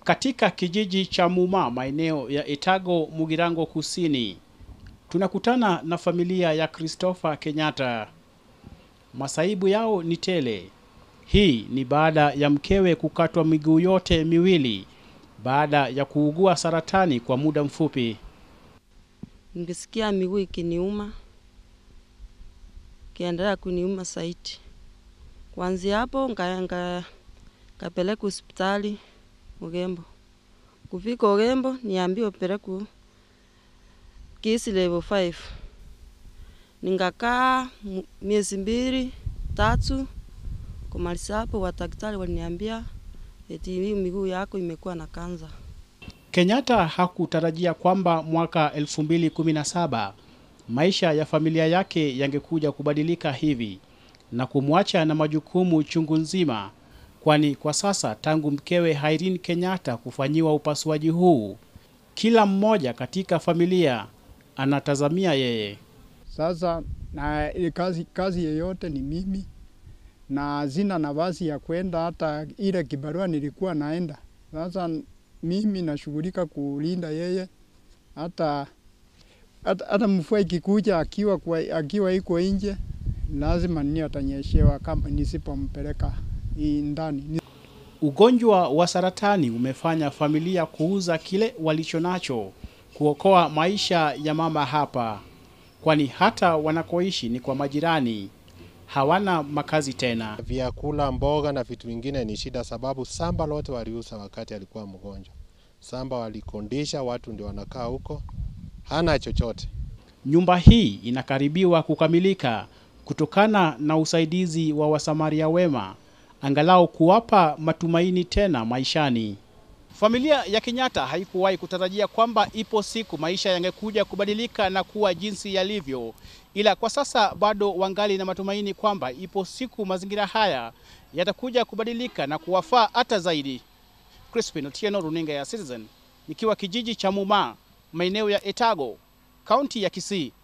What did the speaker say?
katika kijiji cha Muma maeneo ya Etago Mugirango Kusini. Tunakutana na familia ya Christopher Kenyatta. Masaibu yao ni tele. Hii ni baada ya mkewe kukatwa miguu yote miwili baada ya kuugua saratani kwa muda mfupi. Ningesikia miguu ikiniuma, kiendelea kuniuma zaidi. Kuanzia hapo nga kapeleka hospitali Ugembo. Kufika Ugembo niambiwa pelekwa kisi level 5. Ningakaa miezi mbili tatu, kumaliza hapo wadaktari waliniambia eti hii miguu yako imekuwa na kanza. Kenyatta hakutarajia kwamba mwaka 2017 maisha ya familia yake yangekuja kubadilika hivi na kumwacha na majukumu chungu nzima, kwani kwa sasa tangu mkewe Irene Kenyatta kufanyiwa upasuaji huu, kila mmoja katika familia anatazamia yeye. Sasa na ile kazi, kazi yeyote ni mimi na zina nafasi ya kwenda, hata ile kibarua nilikuwa naenda. Sasa mimi nashughulika kulinda yeye, hata hata, hata mvua ikikuja akiwa kwa, akiwa iko nje lazima ni atanyeshewa kama nisipompeleka ndani. Ugonjwa wa saratani umefanya familia kuuza kile walicho nacho kuokoa maisha ya mama hapa, kwani hata wanakoishi ni kwa majirani, hawana makazi tena. Vyakula, mboga na vitu vingine ni shida, sababu samba lote waliuza wakati alikuwa mgonjwa. Samba walikondisha, watu ndio wanakaa huko, hana chochote. Nyumba hii inakaribiwa kukamilika kutokana na usaidizi wa wasamaria wema, angalau kuwapa matumaini tena maishani. Familia ya Kenyatta haikuwahi kutarajia kwamba ipo siku maisha yangekuja kubadilika na kuwa jinsi yalivyo, ila kwa sasa bado wangali na matumaini kwamba ipo siku mazingira haya yatakuja kubadilika na kuwafaa hata zaidi. Crispin Otieno, runinga ya Citizen, nikiwa kijiji cha Muma, maeneo ya Etago, kaunti ya Kisii.